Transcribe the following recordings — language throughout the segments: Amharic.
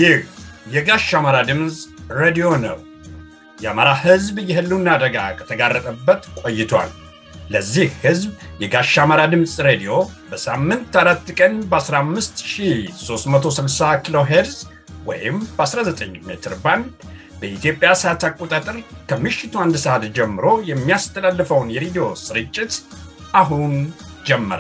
ይህ የጋሽ አማራ ድምፅ ሬዲዮ ነው። የአማራ ሕዝብ የህልውና አደጋ ከተጋረጠበት ቆይቷል። ለዚህ ሕዝብ የጋሽ አማራ ድምፅ ሬዲዮ በሳምንት አራት ቀን በ15360 ኪሎ ሄርዝ ወይም በ19 ሜትር ባንድ በኢትዮጵያ ሰዓት አቆጣጠር ከምሽቱ አንድ ሰዓት ጀምሮ የሚያስተላልፈውን የሬዲዮ ስርጭት አሁን ጀመረ።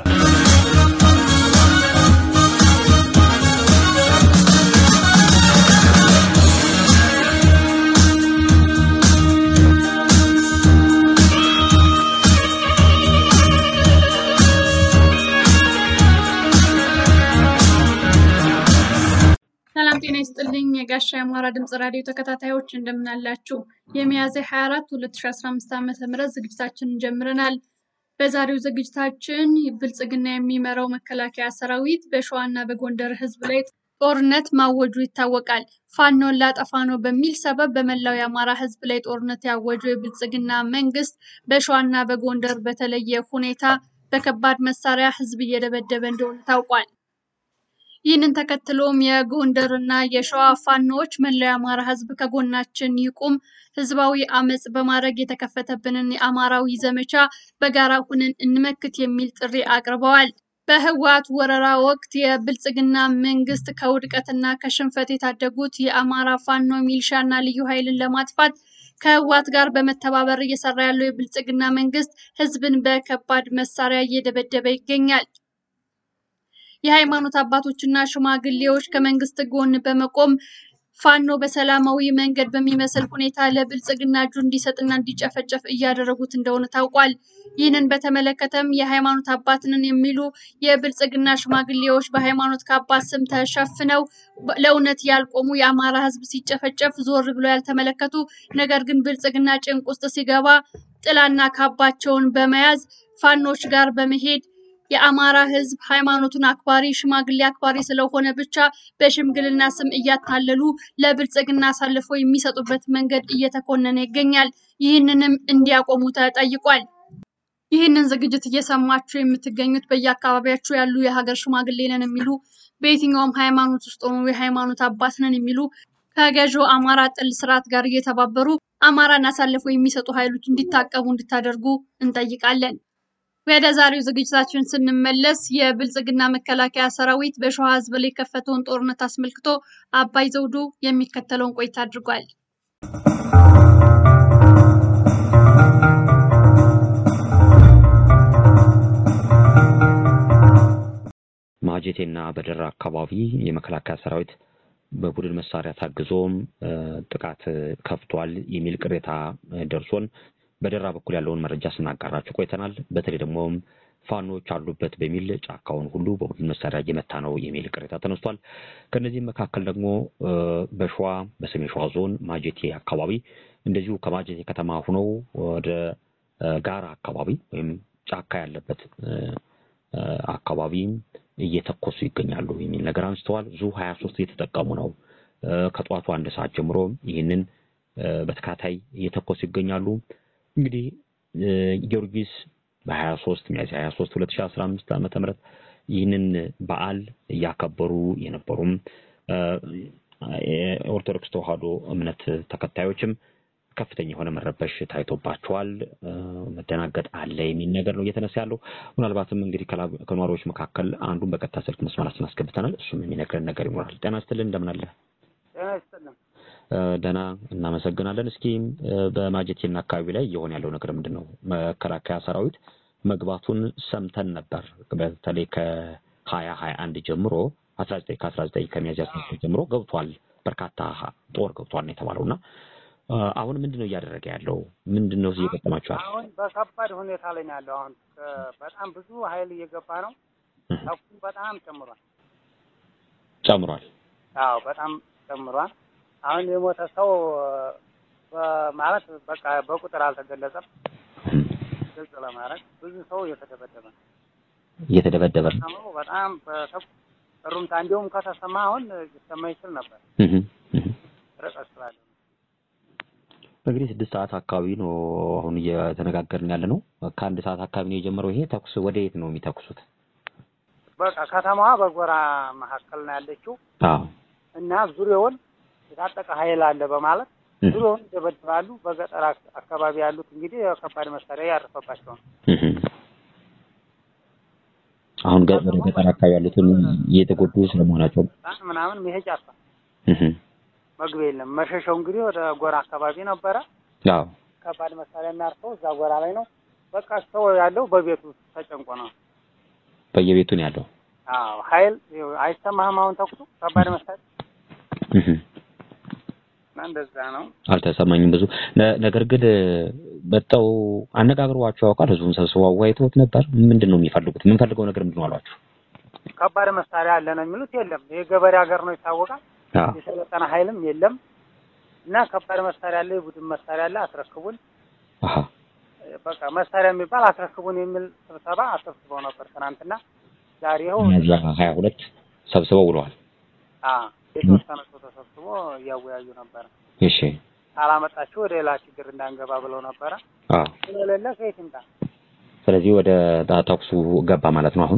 ሰላም ጤና ይስጥልኝ። የጋሻ የአማራ ድምፅ ራዲዮ ተከታታዮች እንደምናላችሁ። የሚያዝያ 24 2015 ዓ ም ዝግጅታችንን ጀምረናል። በዛሬው ዝግጅታችን ብልጽግና የሚመራው መከላከያ ሰራዊት በሸዋና በጎንደር ህዝብ ላይ ጦርነት ማወጁ ይታወቃል። ፋኖን ላጠፋ ነው በሚል ሰበብ በመላው የአማራ ህዝብ ላይ ጦርነት ያወጀው የብልጽግና መንግስት በሸዋና በጎንደር በተለየ ሁኔታ በከባድ መሳሪያ ህዝብ እየደበደበ እንደሆነ ታውቋል። ይህንን ተከትሎም የጎንደር እና የሸዋ ፋኖዎች መላው የአማራ ህዝብ ከጎናችን ይቁም፣ ህዝባዊ አመፅ በማድረግ የተከፈተብንን የአማራዊ ዘመቻ በጋራ ሁነን እንመክት የሚል ጥሪ አቅርበዋል። በህወሓት ወረራ ወቅት የብልጽግና መንግስት ከውድቀትና ከሽንፈት የታደጉት የአማራ ፋኖ ሚሊሻና ልዩ ኃይልን ለማጥፋት ከህወሓት ጋር በመተባበር እየሰራ ያለው የብልጽግና መንግስት ህዝብን በከባድ መሳሪያ እየደበደበ ይገኛል። የሃይማኖት አባቶችና ሽማግሌዎች ከመንግስት ጎን በመቆም ፋኖ በሰላማዊ መንገድ በሚመስል ሁኔታ ለብልጽግና እጁ እንዲሰጥና እንዲጨፈጨፍ እያደረጉት እንደሆነ ታውቋል። ይህንን በተመለከተም የሃይማኖት አባትንን የሚሉ የብልጽግና ሽማግሌዎች በሃይማኖት ካባ ስም ተሸፍነው ለእውነት ያልቆሙ የአማራ ህዝብ ሲጨፈጨፍ ዞር ብሎ ያልተመለከቱ ነገር ግን ብልጽግና ጭንቅ ውስጥ ሲገባ ጥላና ካባቸውን በመያዝ ፋኖች ጋር በመሄድ የአማራ ህዝብ ሃይማኖቱን አክባሪ ሽማግሌ አክባሪ ስለሆነ ብቻ በሽምግልና ስም እያታለሉ ለብልጽግና አሳልፈው የሚሰጡበት መንገድ እየተኮነነ ይገኛል። ይህንንም እንዲያቆሙ ተጠይቋል። ይህንን ዝግጅት እየሰማችሁ የምትገኙት በየአካባቢያችሁ ያሉ የሀገር ሽማግሌ ነን የሚሉ በየትኛውም ሃይማኖት ውስጥ ሆኑ የሃይማኖት አባት ነን የሚሉ ከገዢው አማራ ጥል ስርዓት ጋር እየተባበሩ አማራን አሳልፈው የሚሰጡ ኃይሎች እንዲታቀቡ እንድታደርጉ እንጠይቃለን። ወደ ዛሬው ዝግጅታችን ስንመለስ የብልጽግና መከላከያ ሰራዊት በሸዋ ህዝብ ላይ የከፈተውን ጦርነት አስመልክቶ አባይ ዘውዱ የሚከተለውን ቆይታ አድርጓል። ማጀቴና በደራ አካባቢ የመከላከያ ሰራዊት በቡድን መሳሪያ ታግዞም ጥቃት ከፍቷል የሚል ቅሬታ ደርሶን በደራ በኩል ያለውን መረጃ ስናጋራችሁ ቆይተናል። በተለይ ደግሞ ፋኖች አሉበት በሚል ጫካውን ሁሉ በቡድን መሳሪያ እየመታ ነው የሚል ቅሬታ ተነስቷል። ከነዚህም መካከል ደግሞ በሸዋ በሰሜን ሸዋ ዞን ማጀቴ አካባቢ እንደዚሁ ከማጀቴ ከተማ ሁነው ወደ ጋራ አካባቢ ወይም ጫካ ያለበት አካባቢ እየተኮሱ ይገኛሉ የሚል ነገር አንስተዋል። ዙ ሀያ ሶስት እየተጠቀሙ ነው። ከጠዋቱ አንድ ሰዓት ጀምሮ ይህንን በተከታታይ እየተኮሱ ይገኛሉ። እንግዲህ ጊዮርጊስ በሀያ ሶስት ሚያዝያ ሀያ ሶስት ሁለት ሺ አስራ አምስት ዓመተ ምህረት ይህንን በዓል እያከበሩ የነበሩም የኦርቶዶክስ ተዋህዶ እምነት ተከታዮችም ከፍተኛ የሆነ መረበሽ ታይቶባቸዋል። መደናገጥ አለ የሚል ነገር ነው እየተነሳ ያለው። ምናልባትም እንግዲህ ከነዋሪዎች መካከል አንዱን በቀጥታ ስልክ መስመራችን አስገብተናል። እሱም የሚነግረን ነገር ይኖራል። ጤና ይስጥልን፣ እንደምን አለ? ደህና እናመሰግናለን። እስኪ በማጀቴና አካባቢ ላይ እየሆነ ያለው ነገር ምንድን ነው? መከላከያ ሰራዊት መግባቱን ሰምተን ነበር። በተለይ ከሀያ ሀያ አንድ ጀምሮ አስራ ዘጠኝ ከአስራ ዘጠኝ ከሚያዝያ ጀምሮ ገብቷል። በርካታ ጦር ገብቷል ነው የተባለው እና አሁን ምንድን ነው እያደረገ ያለው? ምንድን ነው እየገጠማችኋል? አሁን በከባድ ሁኔታ ላይ ነው ያለው። አሁን በጣም ብዙ ኃይል እየገባ ነው። ተኩሱ በጣም ጨምሯል ጨምሯል። አዎ በጣም ጨምሯል። አሁን የሞተ ሰው ማለት በቃ በቁጥር አልተገለጸም። ግልጽ ለማድረግ ብዙ ሰው እየተደበደበ ነው እየተደበደበ ነው። በጣም በተኩስ እሩምታ እንዲሁም ከተሰማ አሁን ሊሰማ ይችል ነበር ርቀት ስላለ እንግዲህ ስድስት ሰዓት አካባቢ ነው አሁን እየተነጋገርን ያለ ነው። ከአንድ ሰዓት አካባቢ ነው የጀመረው። ይሄ ተኩስ ወደ የት ነው የሚተኩሱት? በቃ ከተማዋ በጎራ መካከል ነው ያለችው። አዎ እና ዙሪያውን የታጠቀ ኃይል አለ በማለት ዙሪያውን ይደበድባሉ። በገጠር አካባቢ ያሉት እንግዲህ ከባድ መሳሪያ ያረፈባቸው ነው። አሁን ወደ ገጠር አካባቢ ያሉትን እየተጎዱ ስለመሆናቸው ምናምን መሄጃ አጣ መግቢያ የለም። መሸሻው እንግዲህ ወደ ጎራ አካባቢ ነበረ። አዎ ከባድ መሳሪያ የሚያርፈው እዛ ጎራ ላይ ነው። በቃ ሰው ያለው በቤቱ ተጨንቆ ነው። በየቤቱ ነው ያለው። አዎ ኃይል አይሰማህም። አሁን ተኩሱ ከባድ መሳሪያ እና እንደዛ ነው። አልተሰማኝም ብዙ ነገር ግን መጣው አነጋግሯቸው ያውቃል። ህዝቡን ሰብስበው አወያይተውት ነበር። ምንድን ነው የሚፈልጉት? የምንፈልገው ነገር ምንድን ነው አሏቸው? ከባድ መሳሪያ አለ ነው የሚሉት። የለም የገበሬ ሀገር ነው ይታወቃል። የሰለጠነ ኃይልም የለም እና ከባድ መሳሪያ አለ፣ የቡድን መሳሪያ አለ፣ አስረክቡን በቃ መሳሪያ የሚባል አስረክቡን የሚል ስብሰባ አሰብስበው ነበር ትናንትና። ዛሬ ይኸው ሚያዝያ ሀያ ሁለት ሰብስበው ውለዋል። የተወሰነ ሰው ተሰብስቦ እያወያዩ ነበረ። እሺ ካላመጣችሁ ወደ ሌላ ችግር እንዳንገባ ብለው ነበረ። ስለሌለ ከየት ይምጣ? ስለዚህ ወደ ተኩሱ ገባ ማለት ነው። አሁን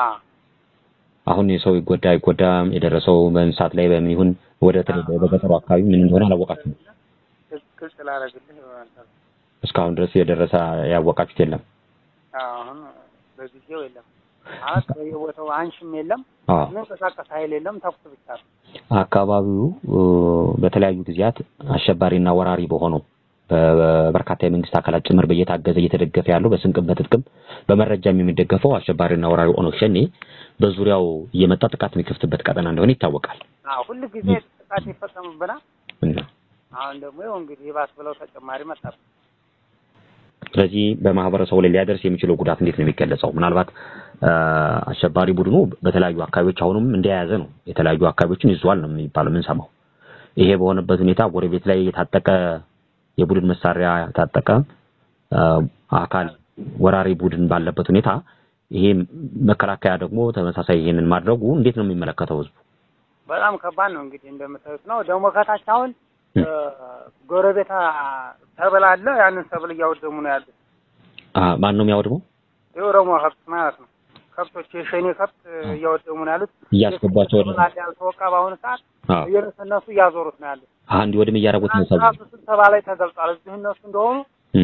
አሁን የሰው ይጎዳ አይጎዳም የደረሰው በእንስሳት ላይ በምን ይሁን ወደ በገጠሩ አካባቢ ምን እንደሆነ አላወቃችሁም? ግልጽ ላደርግልህ እስካሁን ድረስ የደረሰ ያወቃችሁት የለም? አሁን በጊዜው የለም ማለት በየቦታው አንሽም የለም፣ የሚንቀሳቀስ ኃይል የለም፣ ተኩስ ብቻ ነው። አካባቢው በተለያዩ ጊዜያት አሸባሪና ወራሪ በሆነው በበርካታ የመንግስት አካላት ጭምር በየታገዘ እየተደገፈ ያለው በስንቅም በትጥቅም በመረጃም የሚደገፈው አሸባሪና ወራሪ ኦነግ ሸኔ በዙሪያው እየመጣ ጥቃት የሚከፍትበት ቀጠና እንደሆነ ይታወቃል። አዎ ሁሉ ጊዜ ጥቃት ይፈጸምብናል። አሁን ደግሞ ይኸው እንግዲህ ይባስ ብለው ተጨማሪ መጣብን። ስለዚህ በማህበረሰቡ ላይ ሊያደርስ የሚችለው ጉዳት እንዴት ነው የሚገለጸው? ምናልባት አሸባሪ ቡድኑ በተለያዩ አካባቢዎች አሁንም እንደያዘ ነው። የተለያዩ አካባቢዎችን ይዟል ነው የሚባለው የምንሰማው። ይሄ በሆነበት ሁኔታ ጎረቤት ላይ የታጠቀ የቡድን መሳሪያ የታጠቀ አካል ወራሪ ቡድን ባለበት ሁኔታ ይሄ መከላከያ ደግሞ ተመሳሳይ ይሄንን ማድረጉ እንዴት ነው የሚመለከተው ህዝቡ? በጣም ከባድ ነው። እንግዲህ እንደምታዩት ነው። ደግሞ ከታች አሁን ጎረቤት ሰብል አለ። ያንን ሰብል እያወደሙ ነው ያሉት። ማን ነው የሚያወድመው? የኦሮሞ ከብት ማለት ነው። ከብቶች የሸኔ ከብት እያወደሙ ነው ያሉት። እያስገቧቸው ወደ ያልተወቃ በአሁኑ ሰዓት እየነሰነሱ እያዞሩት ነው ያሉት። አንድ ወድም እያደረጉት ነው። ሰብል ስብሰባ ላይ ተገልጿል። እዚህ እነሱ እንደሆኑ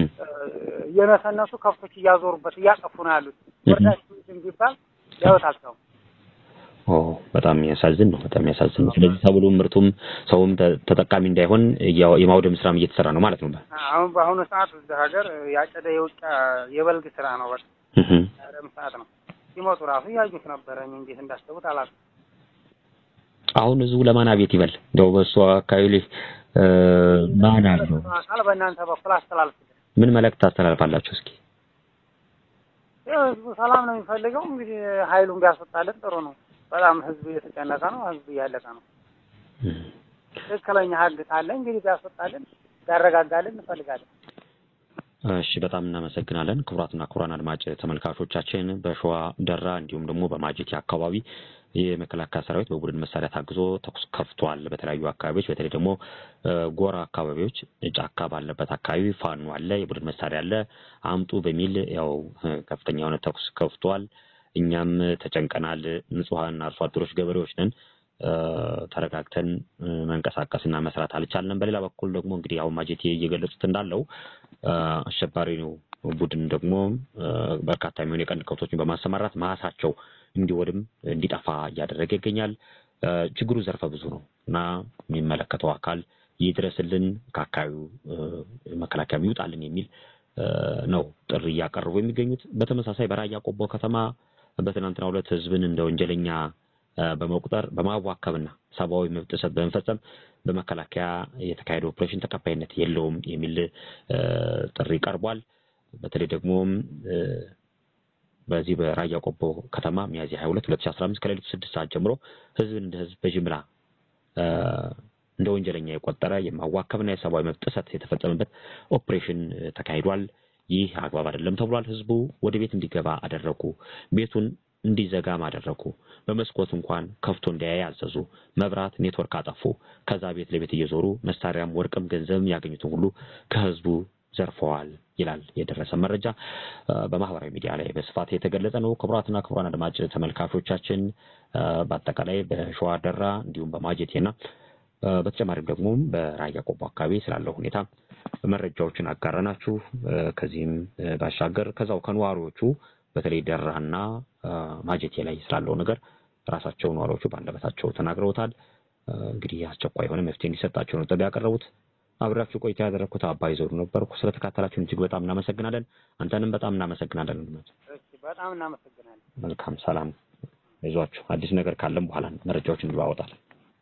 እየነሰነሱ ከብቶች እያዞሩበት እያጠፉ ነው ያሉት። ወርዳችሁ ቢባል ሊያወት አልሰውም። ኦ በጣም የሚያሳዝን ነው። በጣም የሚያሳዝን ነው። ስለዚህ ሰብሉም ምርቱም ሰውም ተጠቃሚ እንዳይሆን የማውደም ስራም እየተሰራ ነው ማለት ነው። አሁን በአሁኑ ሰዓት እዚህ ሀገር ያጨደ የውጫ የበልግ ስራ ነው። በቃ ያደም ሰዓት ነው። ሲሞቱ ራሱ እያዩት ነበረ። እኔ እንዴት እንዳሰቡት አላውቅም። አሁን ህዝቡ ለማን አቤት ይበል? እንደው በእሱ አካባቢ ላይ ማን አለው? አካል በእናንተ በኩል አስተላልፍ። ምን መልእክት ታስተላልፋላችሁ? እስኪ ህዝቡ ሰላም ነው የሚፈልገው። እንግዲህ ኃይሉን ቢያስወጣልን ጥሩ ነው። በጣም ህዝብ እየተጨነቀ ነው። ህዝብ እያለቀ ነው። ትክክለኛ ህግ ካለ እንግዲህ ቢያስወጣልን ቢያረጋጋልን እንፈልጋለን። እሺ በጣም እናመሰግናለን። ክቡራትና ክቡራን አድማጭ ተመልካቾቻችን በሸዋ ደራ እንዲሁም ደግሞ በማጀቴ አካባቢ የመከላከያ ሰራዊት በቡድን መሳሪያ ታግዞ ተኩስ ከፍቷል። በተለያዩ አካባቢዎች በተለይ ደግሞ ጎራ አካባቢዎች ጫካ ባለበት አካባቢ ፋኖ አለ፣ የቡድን መሳሪያ አለ፣ አምጡ በሚል ያው ከፍተኛ የሆነ ተኩስ ከፍቷል። እኛም ተጨንቀናል። ንጹሐን አርሶ አደሮች ገበሬዎች ነን። ተረጋግተን መንቀሳቀስና መስራት አልቻልንም። በሌላ በኩል ደግሞ እንግዲህ አሁን ማጀቴ እየገለጹት እንዳለው አሸባሪ ነው ቡድን ደግሞ በርካታ የሚሆኑ የቀንድ ከብቶችን በማሰማራት ማሳቸው እንዲወድም እንዲጠፋ እያደረገ ይገኛል። ችግሩ ዘርፈ ብዙ ነው እና የሚመለከተው አካል ይድረስልን፣ ከአካባቢው መከላከያ ይውጣልን የሚል ነው ጥሪ እያቀረቡ የሚገኙት። በተመሳሳይ በራያ ቆቦ ከተማ በትናንትናው ዕለት ህዝብን እንደ ወንጀለኛ በመቁጠር በማዋከብና ሰብአዊ መብት ጥሰት በመፈጸም በመከላከያ የተካሄደ ኦፕሬሽን ተቀባይነት የለውም የሚል ጥሪ ቀርቧል። በተለይ ደግሞ በዚህ በራያ ቆቦ ከተማ ሚያዝያ 22 2015 ከሌሊቱ ስድስት ሰዓት ጀምሮ ህዝብን እንደ ህዝብ በጅምላ እንደ ወንጀለኛ የቆጠረ የማዋከብና የሰብአዊ መብት ጥሰት የተፈጸመበት ኦፕሬሽን ተካሂዷል። ይህ አግባብ አይደለም ተብሏል። ህዝቡ ወደ ቤት እንዲገባ አደረጉ። ቤቱን እንዲዘጋም አደረጉ። በመስኮት እንኳን ከፍቶ እንዲያይ አዘዙ። መብራት፣ ኔትወርክ አጠፉ። ከዛ ቤት ለቤት እየዞሩ መሳሪያም፣ ወርቅም፣ ገንዘብም ያገኙትን ሁሉ ከህዝቡ ዘርፈዋል ይላል የደረሰ መረጃ። በማህበራዊ ሚዲያ ላይ በስፋት የተገለጸ ነው። ክቡራትና ክቡራን አድማጭ ተመልካቾቻችን በአጠቃላይ በሸዋ ደራ እንዲሁም በማጀቴና በተጨማሪም ደግሞ በራያ ቆቦ አካባቢ ስላለው ሁኔታ መረጃዎችን አጋረናችሁ። ከዚህም ባሻገር ከዛው ከነዋሪዎቹ በተለይ ደራና ማጀቴ ላይ ስላለው ነገር ራሳቸው ነዋሪዎቹ በአንደበታቸው ተናግረውታል። እንግዲህ አስቸኳይ የሆነ መፍትሄ እንዲሰጣቸው ነው ጥሪ ያቀረቡት። አብራችሁ ቆይታ ያደረግኩት አባይ ዘውዱ ነበርኩ። ስለተካተላችሁን እጅግ በጣም እናመሰግናለን። አንተንም በጣም እናመሰግናለን። በጣም እናመሰግናለን። መልካም ሰላም፣ ይዟችሁ አዲስ ነገር ካለም በኋላ መረጃዎችን እንለዋወጣለን።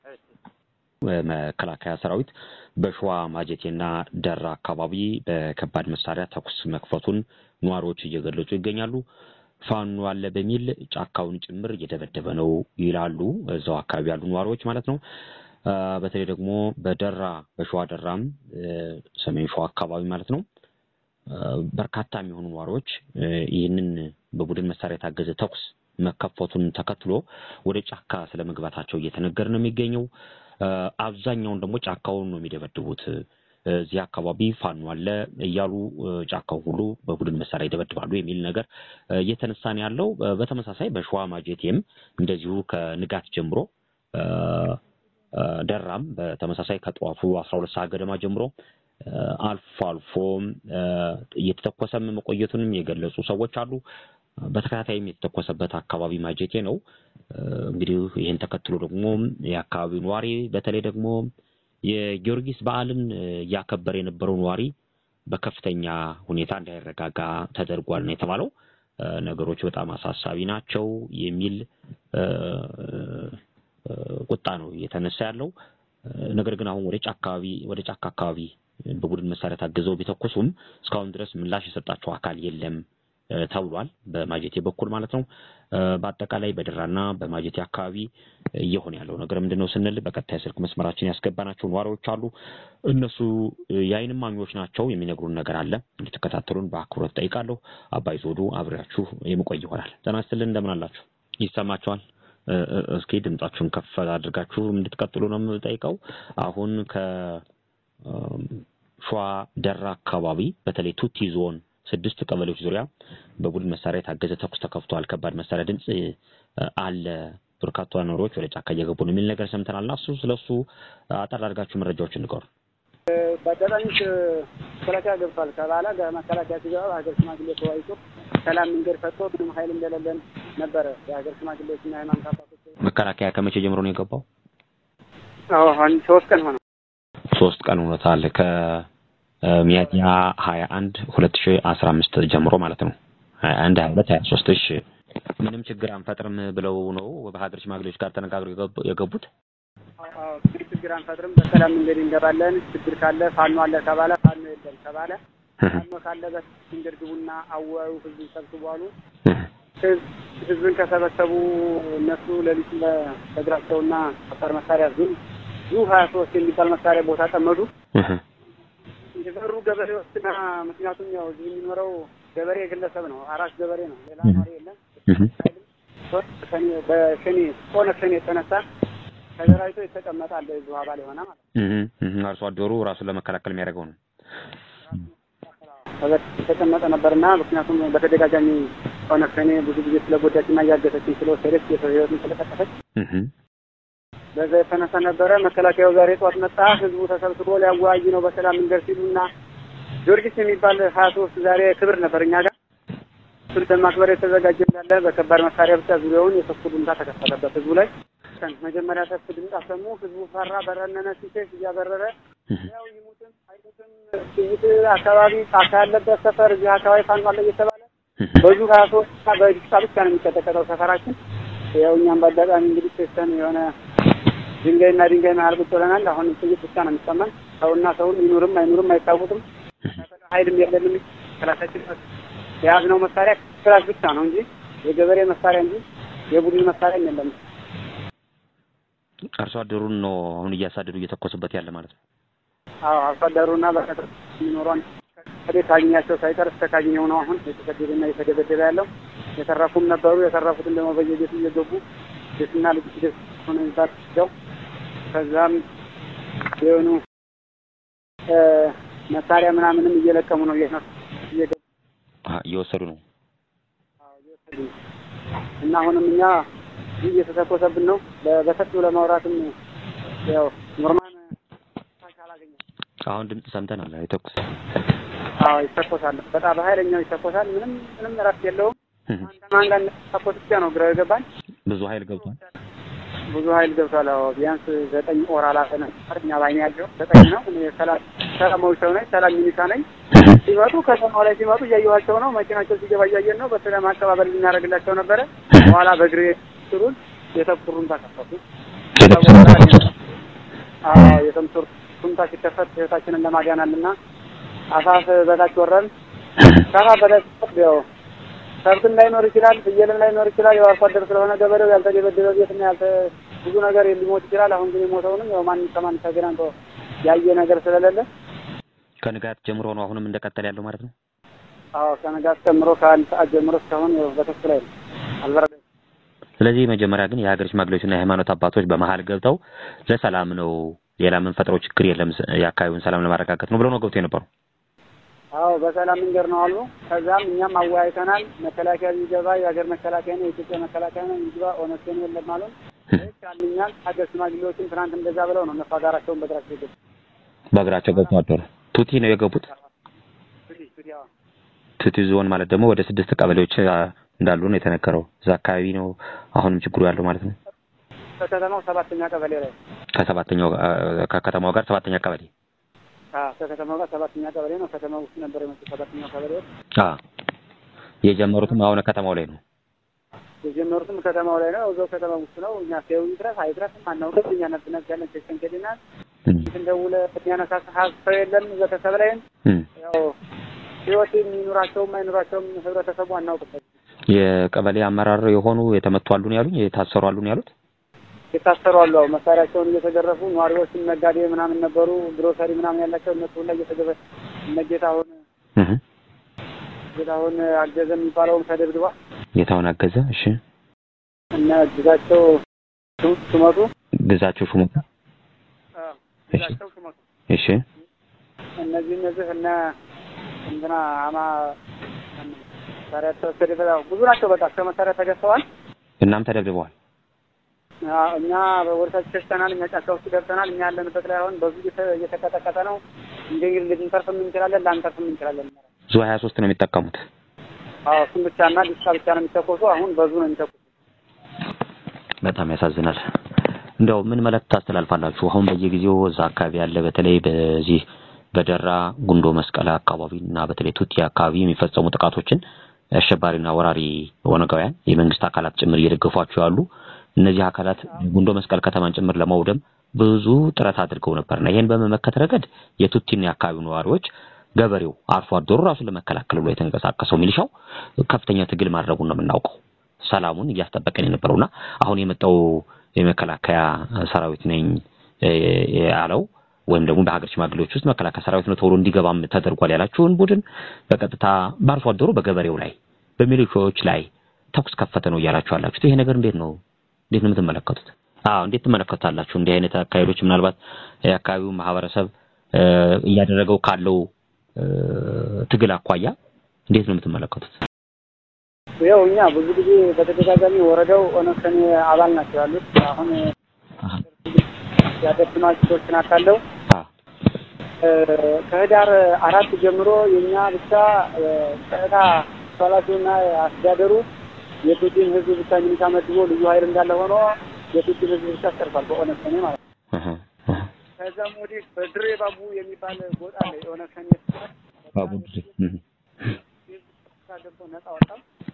መከላከያ ሰራዊት በሸዋ ማጀቴና ደራ አካባቢ በከባድ መሳሪያ ተኩስ መክፈቱን ነዋሪዎች እየገለጹ ይገኛሉ። ፋኖ አለ በሚል ጫካውን ጭምር እየደበደበ ነው ይላሉ እዛው አካባቢ ያሉ ነዋሪዎች ማለት ነው። በተለይ ደግሞ በደራ በሸዋ ደራም ሰሜን ሸዋ አካባቢ ማለት ነው በርካታ የሚሆኑ ነዋሪዎች ይህንን በቡድን መሳሪያ የታገዘ ተኩስ መከፈቱን ተከትሎ ወደ ጫካ ስለመግባታቸው እየተነገረ ነው የሚገኘው። አብዛኛውን ደግሞ ጫካውን ነው የሚደበድቡት። እዚህ አካባቢ ፋኖ አለ እያሉ ጫካው ሁሉ በቡድን መሳሪያ ይደበድባሉ የሚል ነገር እየተነሳ ነው ያለው። በተመሳሳይ በሸዋ ማጀቴም እንደዚሁ ከንጋት ጀምሮ ደራም በተመሳሳይ ከጠዋቱ አስራ ሁለት ሰዓት ገደማ ጀምሮ አልፎ አልፎ እየተተኮሰም መቆየቱንም የገለጹ ሰዎች አሉ። በተከታታይም የተተኮሰበት አካባቢ ማጀቴ ነው። እንግዲህ ይህን ተከትሎ ደግሞ የአካባቢው ነዋሪ በተለይ ደግሞ የጊዮርጊስ በዓልን እያከበረ የነበረው ነዋሪ በከፍተኛ ሁኔታ እንዳይረጋጋ ተደርጓል ነው የተባለው። ነገሮች በጣም አሳሳቢ ናቸው የሚል ቁጣ ነው እየተነሳ ያለው። ነገር ግን አሁን ወደ ጫካ አካባቢ ወደ ጫካ አካባቢ በቡድን መሳሪያ ታግዘው ቢተኩሱም እስካሁን ድረስ ምላሽ የሰጣቸው አካል የለም ተብሏል። በማጀቴ በኩል ማለት ነው። በአጠቃላይ በደራና በማጀቴ አካባቢ እየሆነ ያለው ነገር ምንድን ነው ስንል በቀጥታ የስልክ መስመራችን ያስገባናቸው ነዋሪዎች አሉ። እነሱ የዓይን እማኞች ናቸው። የሚነግሩን ነገር አለ። እንድትከታተሉን በአክብሮት ጠይቃለሁ። አባይ ዞዱ አብሬያችሁ የምቆይ ይሆናል። ጤና ይስጥልን። እንደምን አላችሁ? ይሰማችኋል? እስኪ ድምጻችሁን ከፍ አድርጋችሁ እንድትቀጥሉ ነው የምጠይቀው። አሁን ከሸዋ ደራ አካባቢ በተለይ ቱቲ ዞን ስድስት ቀበሌዎች ዙሪያ በቡድን መሳሪያ የታገዘ ተኩስ ተከፍቷል። ከባድ መሳሪያ ድምፅ አለ። በርካታ ነዋሪዎች ወደ ጫካ እየገቡ ነው የሚል ነገር ሰምተናል። እና እሱ ስለ እሱ አጠር አድርጋችሁ መረጃዎችን ንገሩ። በአጋጣሚ መከላከያ ገብቷል ከባለ መከላከያ ሲገባ ሀገር ሽማግሌ ተወያይቶ ሰላም መንገድ ፈጥቶ ምንም ኃይል እንደሌለን ነበረ የሀገር ሽማግሌዎች እና ሃይማኖት አባቶች። መከላከያ ከመቼ ጀምሮ ነው የገባው? አዎ አንድ ሶስት ቀን ሆነ። ሶስት ቀን ሆኖታል። ከሚያዝያ ሀያ አንድ ሁለት ሺ አስራ አምስት ጀምሮ ማለት ነው። ሀያ አንድ ሀያ ሁለት ሀያ ሶስት እሺ ምንም ችግር አንፈጥርም ብለው ነው በሀገር ሽማግሌዎች ጋር ተነጋግረው የገቡት። ችግር ችግር አንፈጥርም፣ በሰላም መንገድ እንገባለን። ችግር ካለ ፋኖ አለ ተባለ፣ ፋኖ የለም ተባለ። ፋኖ ካለ በመንገድ ግቡና አወያዩ፣ ህዝብን ሰብስቡ አሉ። ህዝብን ከሰበሰቡ እነሱ ሌሊት በእግራቸውና ከባድ መሳሪያ ዙ ዙ ሀያ ሶስት የሚባል መሳሪያ ቦታ ጠመዱ። የበሩ ገበሬዎችና ምክንያቱም ያው እዚህ የሚኖረው ገበሬ ግለሰብ ነው፣ አራሽ ገበሬ ነው፣ ሌላ ኗሪ የለም። በሸኔ ሆነ ሸኔ የተነሳ ተደራጅቶ የተቀመጠ አለ የዚሁ አባል የሆነ ማለት ነው። አርሶ አደሩ ራሱን ለመከላከል የሚያደርገው ነው የተቀመጠ ነበርና ምክንያቱም በተደጋጋሚ ሆነ ሸኔ ብዙ ጊዜ ስለጎዳችና እያገተችኝ ስለወሰደች የሰው ህይወትን ስለቀጠፈች በዛ የተነሳ ነበረ። መከላከያው ዛሬ ጠዋት መጣ። ህዝቡ ተሰብስቦ ሊያወያይ ነው በሰላም መንገድ ሲሉና ጊዮርጊስ የሚባል ሀያ ሶስት ዛሬ ክብር ነበር እኛ ጋር እሱን ለማክበር የተዘጋጀ እንዳለ በከባድ መሳሪያ ብቻ ዙሪያውን የተኩ ድምታ ተከፈተበት ህዝቡ ላይ። መጀመሪያ ተኩ ድምፅ አሰሙ። ህዝቡ ፈራ፣ በረነነ፣ ሲሸሽ እያበረረ ያው ይሙትም አይሙትም ጥይት አካባቢ ጫካ ያለበት ሰፈር እዚህ አካባቢ ፋኖ አለ እየተባለ በዙ ሀያ ሶስት እና በዲስታ ብቻ ነው የሚቀጠቀጠው ሰፈራችን። ያው እኛም በአጋጣሚ እንግዲህ ሴስተን የሆነ ድንጋይና ድንጋይ መሀል ቁጭ ብለናል። አሁን ጥይት ብቻ ነው የሚሰማን። ሰውና ሰውን ይኑርም አይኑርም አይታወቅም። ኃይልም የለንም። ክላሳችን የያዝነው መሳሪያ ክላስ ብቻ ነው እንጂ የገበሬ መሳሪያ እንጂ የቡድን መሳሪያ የለም። አርሶ አደሩን ነው አሁን እያሳደዱ እየተኮሱበት ያለ ማለት ነው። አዎ አርሶ አደሩና በከተማ የሚኖሯን ከቤት ካገኛቸው ሳይቀር እስከ ካገኘው ነው አሁን የተሰደደና የተደበደበ ያለው። የተረፉም ነበሩ። የተረፉትን ደግሞ በየቤቱ እየገቡ ቤትና ልጅ ደስ ሆነ ይባቸው ከዛም የሆኑ መሳሪያ ምናምንም እየለቀሙ ነው እየነሱ እየወሰዱ ነው እና አሁንም እኛ እየተተኮሰብን ነው። በሰፊው ለማውራትም ያው ኖርማን አላገኘም። አሁን ድምፅ ሰምተናል። የተኩስ አዎ ይተኮሳል። በጣም በኃይለኛው ይተኮሳል። ምንም ምንም እረፍት የለውም። አንተ ማን ጋር ተኮስ ብቻ ነው ግራ የገባን። ብዙ ኃይል ገብቷል። ብዙ ኃይል ገብቷል። አዎ ቢያንስ ዘጠኝ ኦር አላፈነ እኛ ባይኔ ያለው ዘጠኝ ነው። እኔ ሰላም ሰላማዊ ሰው ነኝ። ሰላም ሚኒሻ ነኝ። ሲመጡ ከተማው ላይ ሲመጡ እያየኋቸው ነው። መኪናቸው ሲገባ እያየን ነው። በሰላም አቀባበል ልናደርግላቸው ነበረ። በኋላ በእግሬ ስሩን የተኩሩን ተከፈቱ። አዎ የተምሱር ሱንታ ሲከፈት ህይወታችንን ለማዳናልና አፋፍ በታች ወረን ከአፋፍ በታች ያው ከብትም ላይኖር ይችላል፣ ፍየልም ላይኖር ይችላል። ያው አርሶ አደር ስለሆነ ገበሬው ያልተደበደበ ቤትና ያልተ ብዙ ነገር ሊሞት ይችላል። አሁን ግን የሞተውንም ያው ማን ከማን ተገናኝቶ ያየ ነገር ስለሌለ ከንጋት ጀምሮ ነው አሁንም እንደቀጠለ ያለው ማለት ነው። አዎ ከንጋት ጀምሮ ከአንድ ሰዓት ጀምሮ እስካሁን ያው በተኩስ ላይ ነው፣ አልበረደም። ስለዚህ መጀመሪያ ግን የሀገር ሽማግሌዎችና የሃይማኖት አባቶች በመሀል ገብተው ለሰላም ነው ሌላ የምንፈጥረው ችግር የለም የአካባቢውን ሰላም ለማረጋገጥ ነው ብለው ነው ገብተው የነበሩ። አዎ በሰላም መንገድ ነው አሉ። ከዛም እኛም አወያይተናል። መከላከያ ቢገባ የሀገር መከላከያ ነው የኢትዮጵያ መከላከያ ነው ይግባ፣ ኦነግን የለም አሉን። ይቻልኛል ሀገር ሽማግሌዎችም ትናንት እንደዛ ብለው ነው እነሱ ሀገራቸውን በእግራቸው የገቡ በእግራቸው ገብተው አደሩ። ቱቲ ነው የገቡት። ቱቲ ዞን ማለት ደግሞ ወደ ስድስት ቀበሌዎች እንዳሉ ነው የተነገረው። እዛ አካባቢ ነው አሁንም ችግሩ ያለው ማለት ነው። ከከተማው ሰባተኛ ቀበሌ ላይ ከሰባተኛው ከከተማው ጋር ሰባተኛ ቀበሌ ከከተማው ጋር ሰባተኛ ቀበሌ ነው። ከተማው ውስጥ ነበር የመጡት ሰባተኛው ቀበሌ አ የጀመሩትም አሁን ከተማው ላይ ነው የጀመሩትም ከተማው ላይ ነው። እዛው ከተማው ውስጥ ነው። እኛ ሴው ይድረስ አይድረስም አናውቅም። እኛ ነፍስ ነፍስ ያለን ቸሽን ከዲናል እንደውለ የሚያነሳ ሰው የለም ቤተሰብ ላይም ያው ህይወት የሚኖራቸውም አይኖራቸውም ህብረተሰቡ አናውቅበት። የቀበሌ አመራር የሆኑ የተመቱ አሉ ነው ያሉኝ። የታሰሩ አሉ ነው ያሉት። የታሰሩ አሉ። አዎ መሳሪያቸውን እየተገረፉ ነዋሪዎችም ነጋዴ ምናምን ነበሩ፣ ግሮሰሪ ምናምን ያላቸው እነሱ ሁላ እየተገበ እነ ጌታሁን ጌታሁን አገዘ የሚባለውም ተደብድቧል። ጌታሁን አገዘ። እሺ። እነ ግዛቸው ሹመቱ ግዛቸው ሹመቱ ግዛቸው ሹመቱ እሺ። እነዚህ እነዚህ እነ እንትና አማ መሳሪያ ተወሰደ። ብዙ ናቸው። በቃ እስከ መሳሪያ ተገዝተዋል። እናም ተደብድበዋል። እኛ ወደታች ሸሽተናል። እኛ ጫካ ውስጥ ገብተናል። እኛ ያለንበት ላይ አሁን በዙ እየተቀጠቀጠ ነው። እንግዲህ ልንተርፍም እንችላለን፣ ላንተርፍም እንችላለን። ዙ ሀያ ሶስት ነው የሚጠቀሙት። አዎ እሱም ብቻና ዲስካ ብቻ ነው የሚተኮሱ። አሁን በዙ ነው የሚተኮሱ። በጣም ያሳዝናል። እንደው ምን መልእክት ታስተላልፋላችሁ? አሁን በየጊዜው እዛ አካባቢ ያለ በተለይ በዚህ በደራ ጉንዶ መስቀል አካባቢ እና በተለይ ቱቲ አካባቢ የሚፈጸሙ ጥቃቶችን አሸባሪና ወራሪ ኦነጋውያን የመንግስት አካላት ጭምር እየደገፏቸው ያሉ እነዚህ አካላት ጉንዶ መስቀል ከተማን ጭምር ለማውደም ብዙ ጥረት አድርገው ነበርና ይሄን በመመከት ረገድ የቱቲና የአካባቢው ነዋሪዎች ገበሬው አርሶ አደሩ ራሱን ለመከላከል ብሎ የተንቀሳቀሰው ሚሊሻው ከፍተኛ ትግል ማድረጉን ነው የምናውቀው። ሰላሙን እያስጠበቀን የነበረውና አሁን የመጣው የመከላከያ ሰራዊት ነኝ ያለው ወይም ደግሞ በሀገር ሽማግሌዎች ውስጥ መከላከያ ሰራዊት ነው ተብሎ እንዲገባም ተደርጓል ያላችሁን ቡድን በቀጥታ በአርሶ አደሩ በገበሬው ላይ በሚሊሻዎች ላይ ተኩስ ከፈተ ነው እያላችሁ ያላችሁት። ይሄ ነገር እንዴት ነው እንዴት ነው የምትመለከቱት? አዎ እንዴት ትመለከቱታላችሁ? እንዲህ አይነት አካሄዶች ምናልባት የአካባቢው ማህበረሰብ እያደረገው ካለው ትግል አኳያ እንዴት ነው የምትመለከቱት? ያው እኛ ብዙ ጊዜ በተደጋጋሚ ወረዳው ኦነግ ሸኔ አባል ናቸው ያሉት። አሁን ያደብናቸው ሰዎችን አካለው ከህዳር አራት ጀምሮ የኛ ብቻ ጸጥታ ኃላፊውና አስተዳደሩ የቱቲን ህዝብ ብቻ ሚኒሻ መድቦ ልዩ ኃይል እንዳለ ሆኖ የቱቲን ህዝብ ብቻ አስቀርቷል። በኦነግ ሸኔ ማለት ነው። ከዛም ወዲህ በድሬ ባቡ የሚባል ቦታ አለ የኦነግ ሸኔ ባቡ ድሬ ገብቶ ነጻ ወጣ።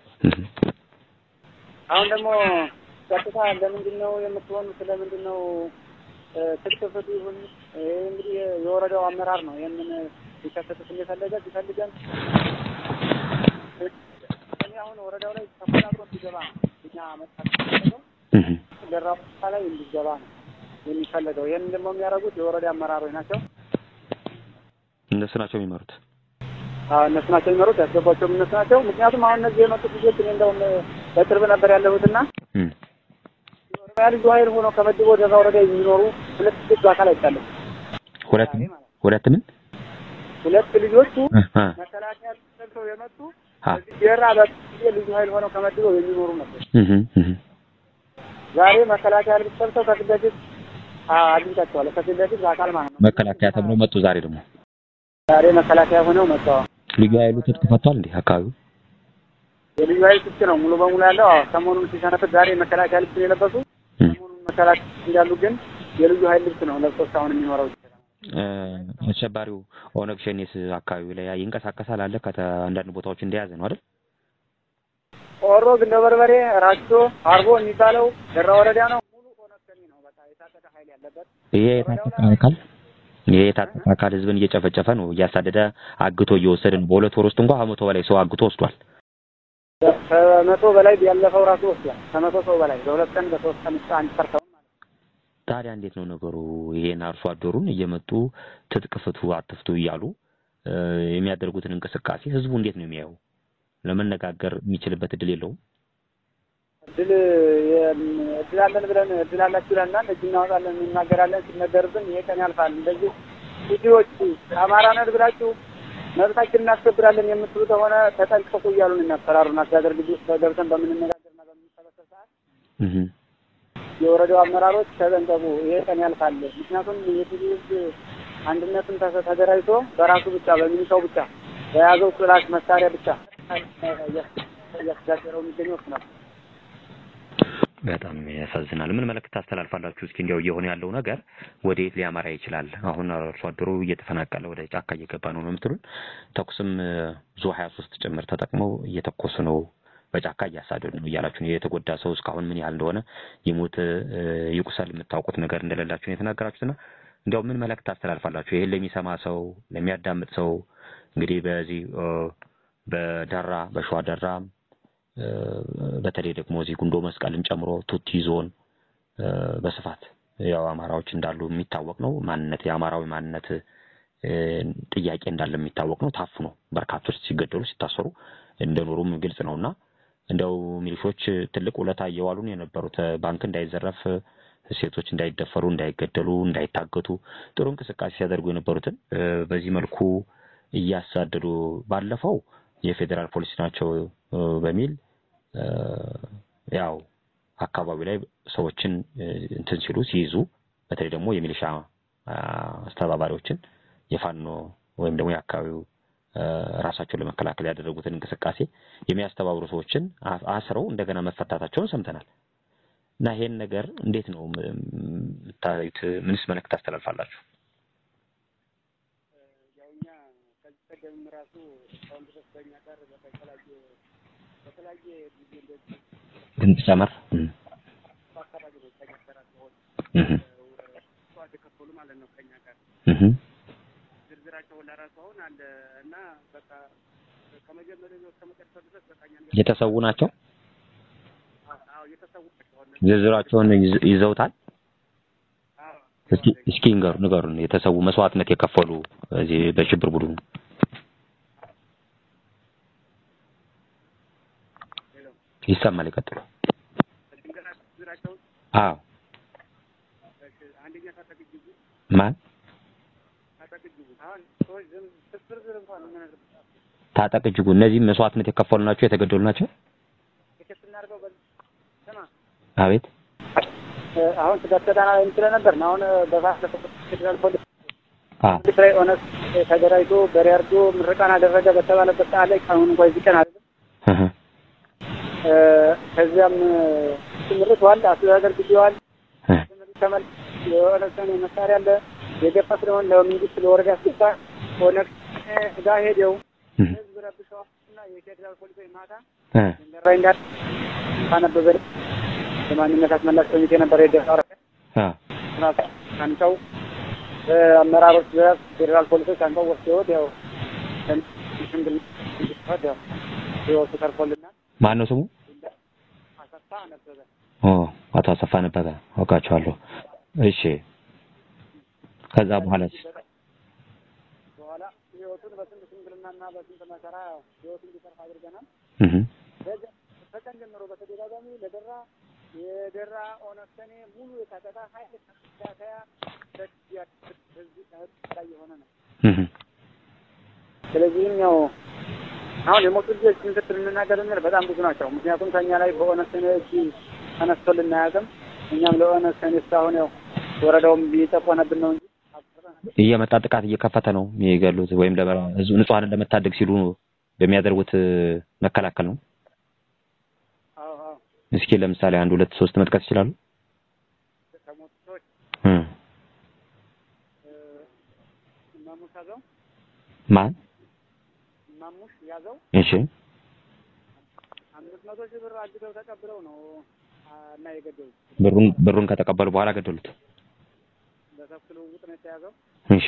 አሁን ደግሞ ቀጥታ ለምንድን ነው የምትሆኑት? ስለምንድን ነው ትክክፍት ይሁን እንግዲህ የወረዳው አመራር ነው ይህንን ሊከሰቱት እንደፈለገ ሲፈልገን እኔ አሁን ወረዳው ላይ ተቆጣጥሮ እንዲገባ ነው እኛ መጣት ደራ ቦታ ላይ እንዲገባ ነው የሚፈለገው። ይህን ደግሞ የሚያደርጉት የወረዳ አመራሮች ናቸው። እነሱ ናቸው የሚመሩት። አዎ እነሱ ናቸው የሚመሩት። ያስገቧቸውም እነሱ ናቸው። ምክንያቱም አሁን እነዚህ የመጡት ልጆች እኔ እንደውም በቅርብ ነበር ያለሁትና የኦሮሚያ ልዩ ኃይል ሆኖ ከመድቦ ደራ ወረዳ የሚኖሩ ሁለት ልጆች በአካል አይቻለሁ። ሁለት ሁለት ምን ሁለት ልጆቹ መከላከያ ሰልፈው የመጡ እዚህ ደራ በጊዜ ልዩ ኃይል ሆነው ተመድበው የሚኖሩ ነበር። ዛሬ መከላከያ ልብስ ሰልፈው ከፊት ለፊት አግኝታቸዋለሁ። ከፊት ለፊት በአካል ማለት ነው። መከላከያ ተብለው መጡ። ዛሬ ደግሞ ዛሬ መከላከያ ሆነው መጥተዋል። ልዩ ኃይሉ ትጥቅ ፈቷል እንዴ? አካባቢው የልዩ ኃይል ትጥቅ ነው ሙሉ በሙሉ ያለው። አዎ ሰሞኑን ሲሰነፍት ዛሬ መከላከያ ልብስ ነው የለበሱ። ሰሞኑን መከላከያ እንዳሉ ግን የልዩ ኃይል ልብስ ነው ለብሶ እስካሁን የሚኖረው። አሸባሪው ኦነግ ሸኔስ አካባቢው ላይ ይንቀሳቀሳል አለ ከአንዳንድ ቦታዎች እንደያዘ ነው አይደል? ኦሮ ግንደ በርበሬ፣ ራጆ፣ አርቦ የሚባለው ደራ ወረዳ ነው። ሙሉ ኦነግ ሸኔ ነው። በቃ የታጠቀ ኃይል ያለበት ይሄ የታጠቀ አካል ይሄ የታጠቀ አካል ህዝብን እየጨፈጨፈ ነው፣ እያሳደደ አግቶ እየወሰደ ነው። በሁለት ወር ውስጥ እንኳን ከመቶ በላይ ሰው አግቶ ወስዷል። ከመቶ በላይ ያለፈው ራሱ ወስዷል። ከመቶ ሰው በላይ በሁለት ቀን በሶስት ቀን ውስጥ አንድ ሰርተው ታዲያ እንዴት ነው ነገሩ? ይሄን አርሶ አደሩን እየመጡ ትጥቅ ፍቱ አትፍቱ እያሉ የሚያደርጉትን እንቅስቃሴ ህዝቡ እንዴት ነው የሚያየው? ለመነጋገር የሚችልበት እድል የለውም። እድል እድል አለን ብለን እድል አላችሁ ይለናል። እጅ እናወጣለን እናገራለን። ሲነገርብን ይሄ ቀን ያልፋል። እንደዚህ ቪዲዮዎች አማራ ነን ብላችሁ መብታችን እናስከብራለን የምትሉ ከሆነ ተጠንቀቁ እያሉን የሚያስፈራሩን አስተዳደር ግቢ ውስጥ ገብተን በምንነጋገርና በምንሰበሰብ ሰዓት የወረዳው አመራሮች ተጠንቀቁ፣ ይሄ ቀን ያልፋል። ምክንያቱም የትግል ህዝብ አንድነትን ተደራጅቶ በራሱ ብቻ በሚኒሻው ብቻ በያዘው ክላሽ መሳሪያ ብቻ እያስተዳደረው የሚገኘው እሱ ነው። በጣም ያሳዝናል። ምን መልእክት ታስተላልፋላችሁ? እስኪ እንዲያው እየሆነ ያለው ነገር ወዴት ሊያመራ ይችላል? አሁን አርሶ አደሩ እየተፈናቀለ ወደ ጫካ እየገባ ነው ነው የምትሉን? ተኩስም ዙ ሀያ ሶስት ጭምር ተጠቅመው እየተኮሱ ነው በጫካ እያሳደዱ ነው እያላችሁ የተጎዳ ሰው እስካሁን ምን ያህል እንደሆነ ይሙት ይቁሰል የምታውቁት ነገር እንደሌላችሁ ነው የተናገራችሁትና እንዲያው ምን መልእክት ታስተላልፋላችሁ? ይሄን ለሚሰማ ሰው ለሚያዳምጥ ሰው እንግዲህ በዚህ በደራ በሸዋ ደራ በተለይ ደግሞ እዚህ ጉንዶ መስቀልን ጨምሮ ቱቲ ዞን በስፋት ያው አማራዎች እንዳሉ የሚታወቅ ነው። ማንነት የአማራዊ ማንነት ጥያቄ እንዳለ የሚታወቅ ነው። ታፍኖ በርካቶች ሲገደሉ ሲታሰሩ እንደኖሩም ግልጽ ነውና እንደው ሚሊሾች ትልቅ ውለታ እየዋሉን የነበሩት ባንክ እንዳይዘረፍ፣ ሴቶች እንዳይደፈሩ፣ እንዳይገደሉ፣ እንዳይታገቱ ጥሩ እንቅስቃሴ ሲያደርጉ የነበሩትን በዚህ መልኩ እያሳደዱ ባለፈው የፌዴራል ፖሊስ ናቸው በሚል ያው አካባቢ ላይ ሰዎችን እንትን ሲሉ ሲይዙ በተለይ ደግሞ የሚሊሻ አስተባባሪዎችን የፋኖ ወይም ደግሞ የአካባቢው ራሳቸውን ለመከላከል ያደረጉትን እንቅስቃሴ የሚያስተባብሩ ሰዎችን አስረው እንደገና መፈታታቸውን ሰምተናል። እና ይሄን ነገር እንዴት ነው የምታዩት? ምንስ መልእክት ታስተላልፋላችሁ? ያው እኛ ከዚህ ቀደም ራሱ እስካሁን ድረስ በእኛ ጋር በተለያየ በተለያየ ጊዜ እንደዚህ ድምፅ ጨመር አካባቢ ነው ከኛ ጋር ሲሆን ዋድ የከፈሉ ማለት ነው ከኛ ጋር ዝርዝራቸው ለራሱ አሁን አለ እና በቃ ከመጀመሪያው እስከ መጨረሻው ድረስ በቃ እኛን የተሰዉ ናቸው። አዎ የተሰዉ ናቸው። ዝርዝራቸውን ይዝ- ይዘውታል። አዎ እስኪ እስኪ ንገሩ ንገሩን የተሰዉ መስዋዕትነት የከፈሉ እዚህ በሽብር ቡድኑ ይሰማል። ይቀጥሉ። ድንገት ዝርዝራቸውን አዎ አንደኛ ታጠቅ እጅጉ ማን ታጠቅ እጅጉ አሁን ሰዎች ዝም ዝርዝር እንኳን ምን ታጠቅ እጅጉ እነዚህ መስዋዕትነት የከፈሉ ናቸው፣ የተገደሉ ናቸው። ትኬት ስናደርገው በዚህ ስማ አቤት አሁን ስጋት ተዳና ላይ ስለነበር ነው። አሁን በባለፈው ፌዴራል ፖሊስ አ ትግራይ ኦነግ ተደራጅቶ በሪያርዶ ምርቃን አደረገ በተባለበት ሰዓት ላይ አሁን እንኳን እዚህ ቀን አይደለም እህ እ ከዚያም ትምህርት ዋል አስተዳደር ግቢዋል እህ ትምህርት ተመል የኦነግ ሸኔ መሳሪያ አለ የገፋ ስለሆን ለመንግስት ለወረዳ አስገባ ኦነግ ጋር ሄደው እህ ህዝብ ረብሸዋል እና የፌዴራል ፖሊሶች ማታ እህ እንደራይ እንዳል ካነበበ የማንነት አስመላሽ ኮሚቴ ነበር የደፋረ አ አንተው አመራሮች ድረስ ፌዴራል ፖሊሶች አንተው ወስደውት ያው ሽምግል እንዲፈድ ያው ህይወቱ ተርፎልናል። ማን ነው ስሙ? አሰፋ ነበበ ኦ አቶ አሰፋ ነበበ አውቃቸዋለሁ። እሺ ከዛ በኋላስ በኋላ ህይወቱን በስንት ሽምግልናና በስንት መከራ ያው ህይወቱን እንዲተርፍ አድርገናል። እህ በዚያ- ከቀን ጀምሮ በተደጋጋሚ ለደራ የደራ ኦነግ ሸኔ ሙሉ የታጠቀ ኃይል መከላከያ ህዝብ ላይ የሆነ ነው። እህ ስለዚህም ያው አሁን የሞቱ ልጆች ምክትል እንናገር እንል በጣም ብዙ ናቸው። ምክንያቱም ከኛ ላይ በኦነግ ሸኔ እጅ ተነስቶልን አያውቅም። እኛም ለኦነግ ሸኔ እስካሁን ያው ወረዳውም እየጨቆነብን ነው እንጂ እየመጣ ጥቃት እየከፈተ ነው የሚገሉት ወይም ህዝብ ንጹሐንን ለመታደግ ሲሉ በሚያደርጉት መከላከል ነው። እስኪ ለምሳሌ አንድ ሁለት ሶስት መጥቀስ ይችላሉ? ከሞቱ ሰዎች ማሙሽ ያዘው ማን? ማሙሽ ያዘው እሺ አምስት መቶ ሺህ ብር አግተው ተቀብለው ነው እና የገደሉት። ብሩን ብሩን ከተቀበሉ በኋላ ገደሉት። በተኩስ ልውውጥ ነው የተያዘው። እሺ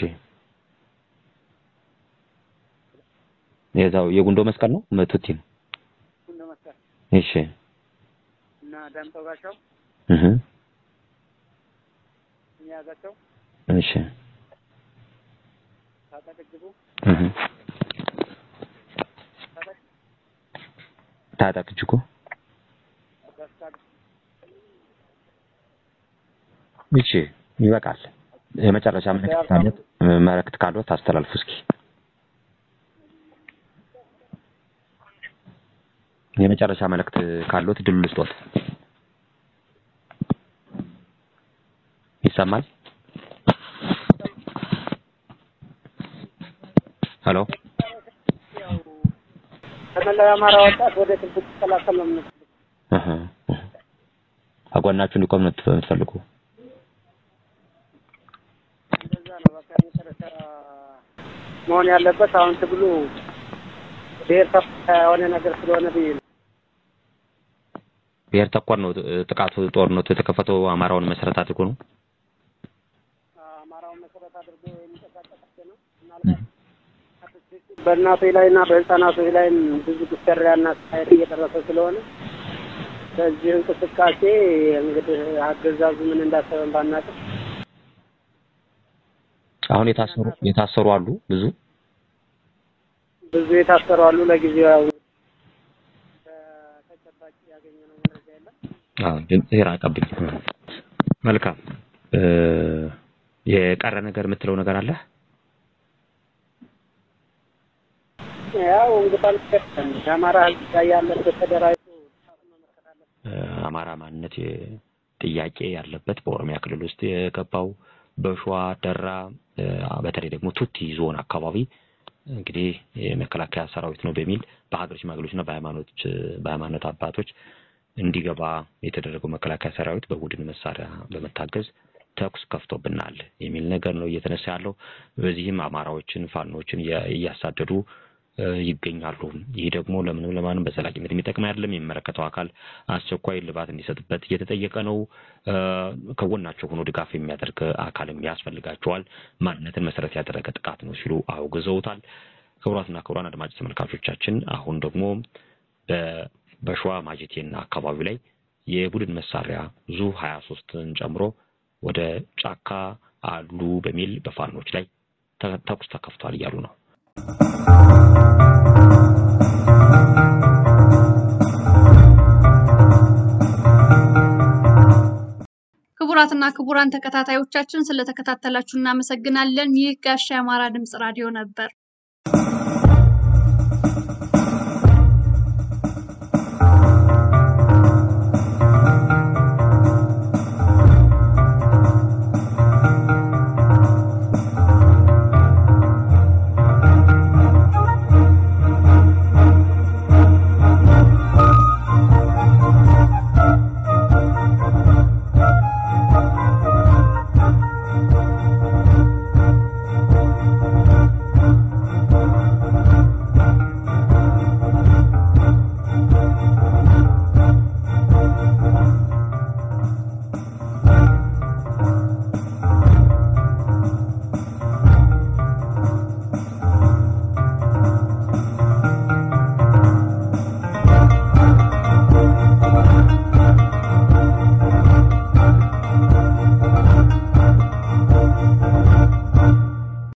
የዛው የጉንዶ መስቀል ነው መቱቲ ነው። ጉንዶ መስቀል እሺ እና ዳምጠው ጋሻው እህ የሚያዛቸው እሺ ታጠቅ እጅጉ እህ ታጠቅ ታጠቅ እጅጉ ደስታ እሺ ይበቃል። የመጨረሻ መልእክት ካለት መልእክት ካለት አስተላልፉ እስኪ። የመጨረሻ መልእክት ካለት ድሉ ልስጦት። ይሰማል? ሄሎ ያው ከመላው የአማራ ወጣት ወደ ትግል ሲቀላቀል ነው የምንፈልገው። እህ እህ አጓናችሁ እንዲቆም ነው የምትፈልጉ? እንደዛ ነው በቃ የመጨረሻ መሆን ያለበት። አሁን ትግሉ ብሔር ተኮር የሆነ ነገር ስለሆነ ብዬ ነው። ብሔር ተኮር ነው ጥቃቱ፣ ጦርነቱ የተከፈተው አማራውን መሰረት አድርጎ ነው። አማራውን መሰረት አድርጎ የሚንቀሳቀስ ነው። ምናልባት በእናቶች ላይ እና በህፃናቶች ላይም ብዙ ግሰሪያና ስቃይ እየደረሰ ስለሆነ በዚህ እንቅስቃሴ እንግዲህ አገዛዙ ምን እንዳሰበን ባናውቅም አሁን የታሰሩ የታሰሩ አሉ ብዙ ብዙ የታሰሩ አሉ። ለጊዜው ያው ተጨባጭ ያገኘነው መረጃ የለም። አዎ ድምጽ ይራቀብኝ። መልካም የቀረ ነገር የምትለው ነገር አለ? ያው እንግዲህ የአማራ ህዝብ ላይ ያለበት ተደራጅቶ አማራ ማንነት ጥያቄ ያለበት በኦሮሚያ ክልል ውስጥ የገባው በሸዋ ደራ፣ በተለይ ደግሞ ቱቲ ዞን አካባቢ እንግዲህ የመከላከያ ሰራዊት ነው በሚል በሀገር ሽማግሌዎችና በሃይማኖች በሃይማኖት አባቶች እንዲገባ የተደረገው መከላከያ ሰራዊት በቡድን መሳሪያ በመታገዝ ተኩስ ከፍቶብናል የሚል ነገር ነው እየተነሳ ያለው። በዚህም አማራዎችን ፋኖችን እያሳደዱ ይገኛሉ። ይህ ደግሞ ለምንም ለማንም በዘላቂነት የሚጠቅም አይደለም። የሚመለከተው አካል አስቸኳይ ልባት እንዲሰጥበት እየተጠየቀ ነው። ከጎናቸው ሆኖ ድጋፍ የሚያደርግ አካልም ያስፈልጋቸዋል። ማንነትን መሰረት ያደረገ ጥቃት ነው ሲሉ አውግዘውታል። ክቡራትና ክቡራን አድማጭ ተመልካቾቻችን አሁን ደግሞ በሸዋ ማጀቴና አካባቢው ላይ የቡድን መሳሪያ ዙ ሀያ ሶስትን ጨምሮ ወደ ጫካ አሉ በሚል በፋኖች ላይ ተኩስ ተከፍቷል እያሉ ነው። ክቡራትና ክቡራን ተከታታዮቻችን ስለተከታተላችሁ እናመሰግናለን። ይህ ጋሻ የአማራ ድምጽ ራዲዮ ነበር።